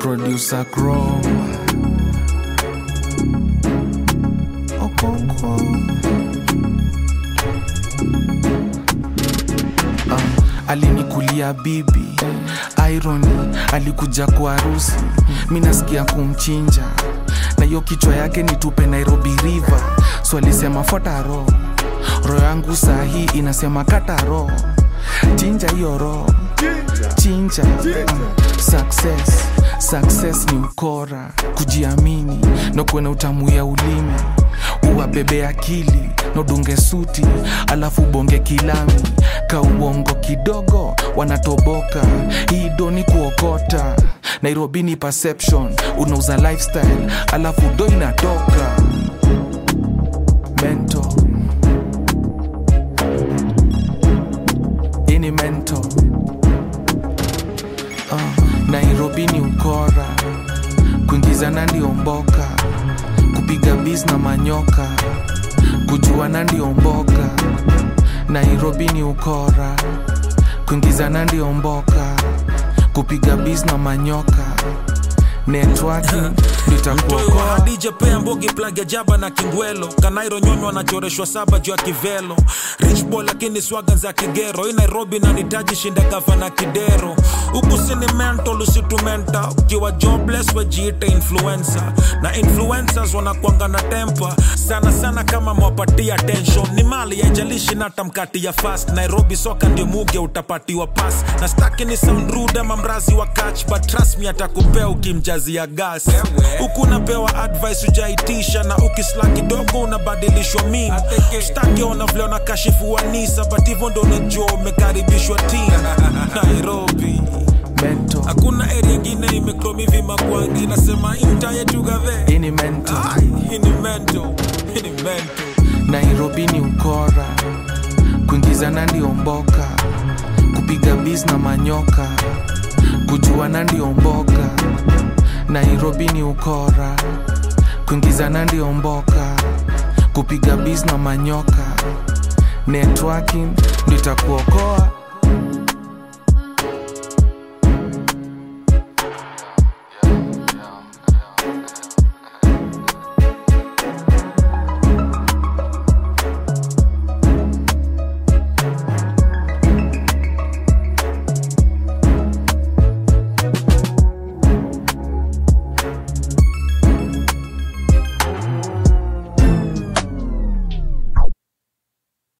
producer Crow. Okonkwo. Ah, alinikulia bibi irony alikuja kwa harusi mi nasikia kumchinja na hiyo kichwa yake nitupe nairobi river so alisema fota ro roho yangu saa hii inasema kata ro chinja hiyo ro chinja uh, success success ni ukora kujiamini na kuwe na utamu ya ulimi uwabebe akili na udunge suti alafu bonge kilami ka uongo kidogo wanatoboka hii doni kuokota nairobi ni perception unauza lifestyle alafu do inatoka mento ini mento uh, nairobi ni ukora kuingizana ndio mboka kupiga bis na manyoka kujuana ndio mboka nairobi ni ukora kuingizana ndio mboka kupiga bis na manyoka networking nitakuokoa DJ pea mbogi plug ya jaba na kingwelo kanairo nyonyo anachoreshwa saba juu ya kivelo rich boy lakini swaga za kigero hii nairobi nanitaji shinda gava na kidero huku sini mental usitumenta ukiwa jobless wejiite influencer na influencers wanakwanga na tempa sana sana kama mwapatia attention ni mali yaijalishi nata mkati ya fast nairobi soka ndio muge utapatiwa pas na staki ni sound rude ama mrazi wa catch but trust me atakupea ukimjazia gas huku unapewa advice ujaitisha na ukisla kidogo unabadilishwa mi staki ona vile wanakashifu wanisa but hivyo ndo unajua umekaribishwa tim nairobi mento hakuna area ingine imekromivi makwangi nasema imta yetu gave ini mento hii ni mento hii ni mento nairobi ni ukora kuingizana ndio mboka kupiga bis na manyoka kujuana ndio mboka nairobi ni ukora kuingizana ndio mboka kupiga bis na manyoka networking ndio itakuokoa